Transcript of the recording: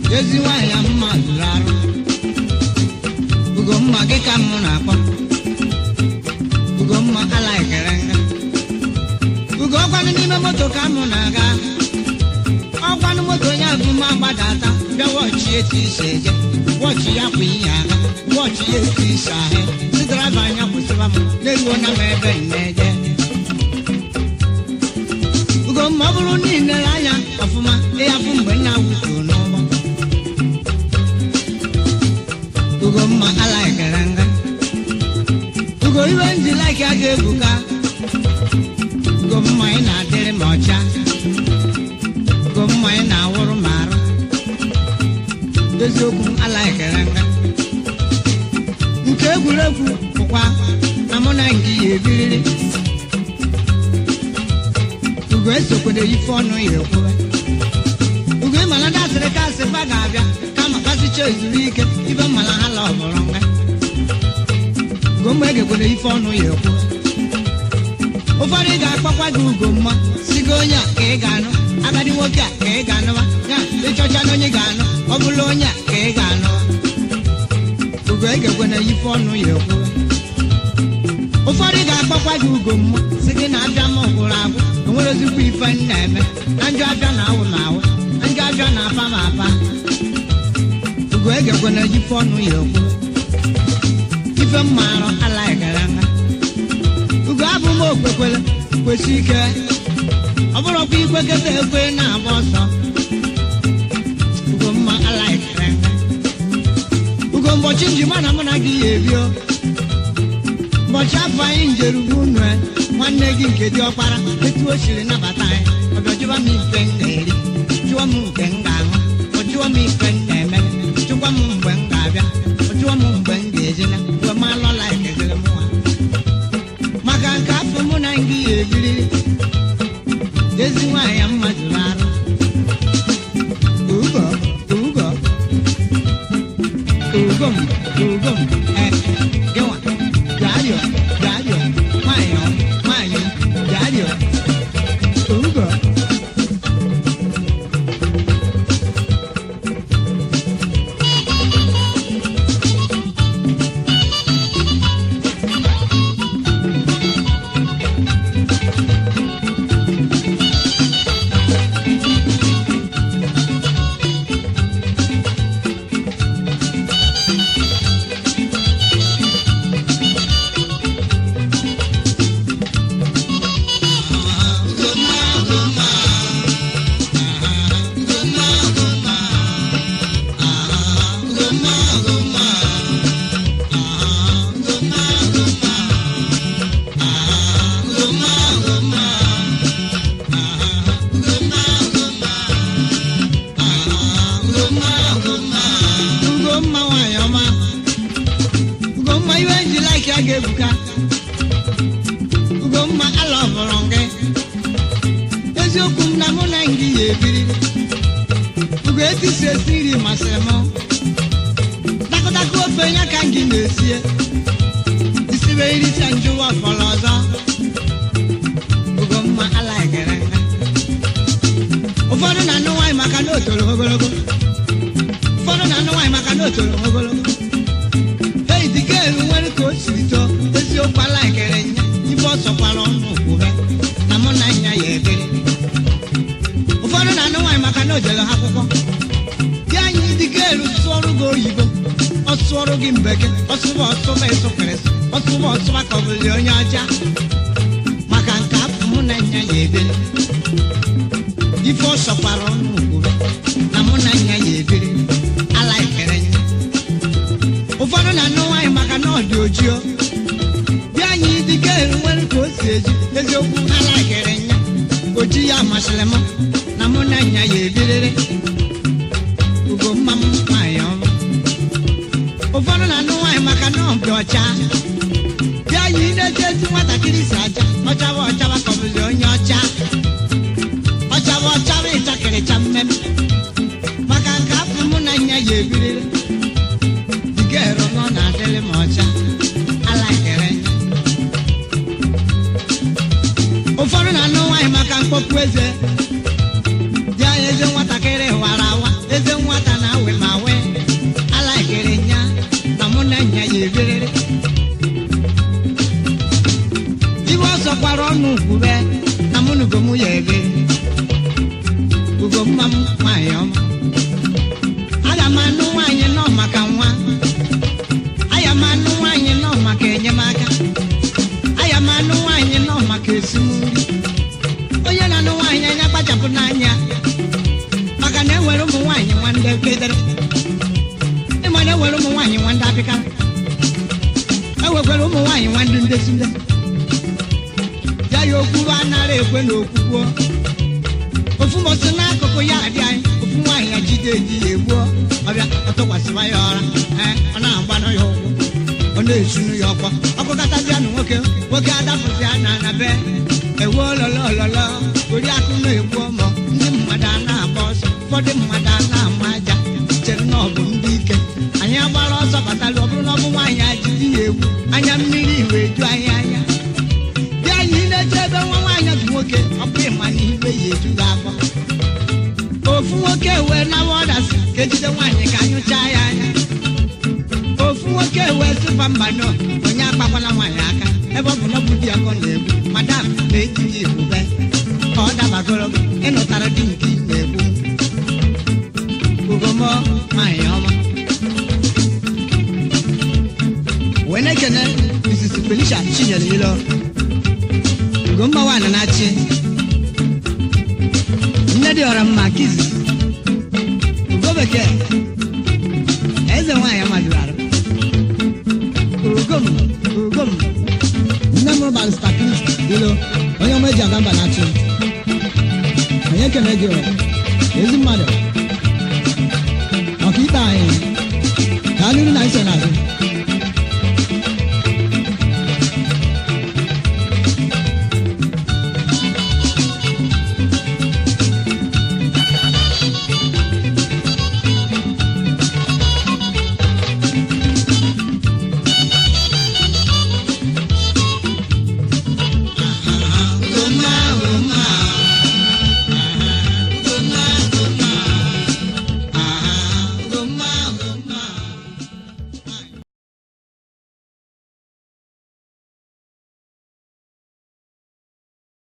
ezi nwaanyị mma zụrụ arụ ugomma gị ka mụ na-akpọ ugomma alaikere nga ugo ọkwanụ n'ime moto ka mụ na-aga ọkwanụ moto ya bụ ma gbadata bịa wọchị etu isi eje wọchị ya kwa ihe aga wọchị ya etu isi ahụ si draiva anya kwụsịba m na-eruo na m ebe m na-eje ugomma ọ bụrụ na ị lere anya ọfụma ịhafụ mgbe nna wuturu n'ụgbọ ugomma alaikere nga ugo iwe nji laiki a ga-ebuka ugomma ị na-adịrị m ọcha ugomma ị na-awụrụ m arụ eziokwu m alaikere nga nke egwuregwu bụkwa na mụ na nke ya ebiriri ugo esokwede ife ọnụ ya ekwuwe ugo ịmala dasịrị ka asị fa ga-abịa kama kasịcha ezuru ike ife mmala ha la ọbụrụ nga ugo mma egekwede ife ọnụ ya ekwuwe ụfọdụ ga-akpọkwa gị ugomma si gị onye a ka ị ga-anụ agadi nwoke a ka ị ga-anụwa ya ịchọcha na onye ga-anụ ọ bụla onye a ka ị ga-anụwa ugo egekwana ife ọnụ ya ekwuwe ụfọdụ ga-akpọkwa gị ugomma si gị na abịa m gwụrụ agwụ enwere ozikwa ife m na-eme na njọ abịa na awụ na awụ na njọ abịa na apa m apa ugo egekwana ife ọnụ ya ekwuwe ife m maara alaghịgara nha ugo abụ m okwekwele kwesị ike ọ bụrụkwa ikweketa ekwe na-agba ọsọ ugo mma alaghịgara nha ugo mbọchị njima na mụ na gị ya ebio ụbọchị afọ anyị njerugbu unu nwanne gị nke dị ọkpara etu o siri nabata anyị ọbịa jụwa m ife m na-eri jụọ m nke m ga-aṅụ ọ jụọ m ife m na-eme jụkwa m mgbe m ga-abịa ọ jụọ m mgbe m ga-ejina mgbe m alọla ekezere m nwa maka nke afọ mụ na gị ya ebiriri ezi nwaanyị mma jụrụ arụ ugo ugo ugom ugom eh, gịnwa Dario, Dario, Mayo, Mayo, Dario. Ugo. Ugomma nwanyị ọma Ugomma iwe nji laiki a ga-ebuka Ugomma ala ọbụrụ gị eziokwu m na mụ na gị ya ebiri ugo etisi esi nri masịrị m dakụdakụ ofe ya ka gị na-esie isibe iricha njụwa fọrọ ọzọ Ugomma alaikere nga ụfọdụ na-anụ nwaanyị maka na o toro ogologo ụfọdụ na-anụ nwaanyị maka na o toro ogologo ei dịka elu nwere ka o siri too eziokwu alaikere nya ife ọ sọkwara ọnụ kwube na mụ na nya ya ebere ụfọdụ na-anụ nwaanyị maka na o jere ha akwụkwọ ya anyị dịka elu sụọrụ gị oyibo ọ sụọrụ gị mbeke ọsụba ọsụba ịsụkịrịsị ọsụba ọsụba ka ọ bụzi onye ọcha maka nke afọ mụ na nya ya ebere ife ọ sọkwara ọnụ kwube na mụ na nya ya ebere alaikere nya ụfọdụ na-anụ nwaanyị maka na ọ dị ojii bịa anyị dịka elu nwere ka o si eji eziokwu alaikere nya oji ya masịrị m na mụ na nya ya ebiriri ugo mma m nwaanyị ọma ụfọdụ na-anụ nwaanyị maka na ọ dị ọcha bịa anyị na-eji ezi nwatakịrị si aja ọchaba ọchaba ka ọ bụzi onye ọcha ọchaba ọchaba ịchakịrịcha mmemme maka nke afọ mụ na nya ya ebiriri dịka ero nọ na-adịrị m ọcha alaikere nya ụfọdụ na-anụ nwaanyị maka mkpọpụ eze dị anya eze nwatakịrị wara awa eze nwata na-awụ na-ewere ụmụ nwaanyị nwa ndị apịka ewekwara ụmụ nwaanyị nwa ndị ndesi nde ya ya okwuru anara ekwe na okwukwo ofu mbọsị n'akụkụ ya adị anyị ofu nwaanyị ya jide eji ya egbuo ọbịa ọtụkwasịwa ya ọra ee, ọ na-agbanụ ya ụkwụ ọ na-esunu ya ọkwa ọkụkọtazịa na nwoke nwoke adapụzi ya na na be ewu ololololo oriakụ na-egbu ọmọ ndị mmadụ a na-agba ọsọ ụfọdụ mmadụ a na-ama aja chere na ọ bụ ndị ike anyị agbara ọsọ batalụ ọ bụrụ na ọ bụ nwaanyị ajiji ya egwu anya mmiri wee ju anyị anya bịa anyị na-eche ebe nwa nwaanyị bụ nwoke ọ bụ ịma na ibe ya eju gị afọ ofu nwoke wee nawa ọdasị ka ejide nwaanyị ka anyụchaa ya anya ofu nwoke wee sịba mba nọ onye akpakwala nwaanyị aka ebe ọ bụ na ọ bụ di ya ka ọ na-egbu madam na-ejiji ebube ka ọ dabagoro gị ịnụtara di nke ị na-egbu ugomo nwaanyị ọma wee na-ekene Mrs. Felicia Chinyere Ilo ugomma nwaanyị na-achị nne dị ọra mma ka izizi ugo bekee eze nwaanyị amadụrụ arụ ugom ugom nne m barista Chris Ilo onye ọma eji aga mba na-achị onye kene gị o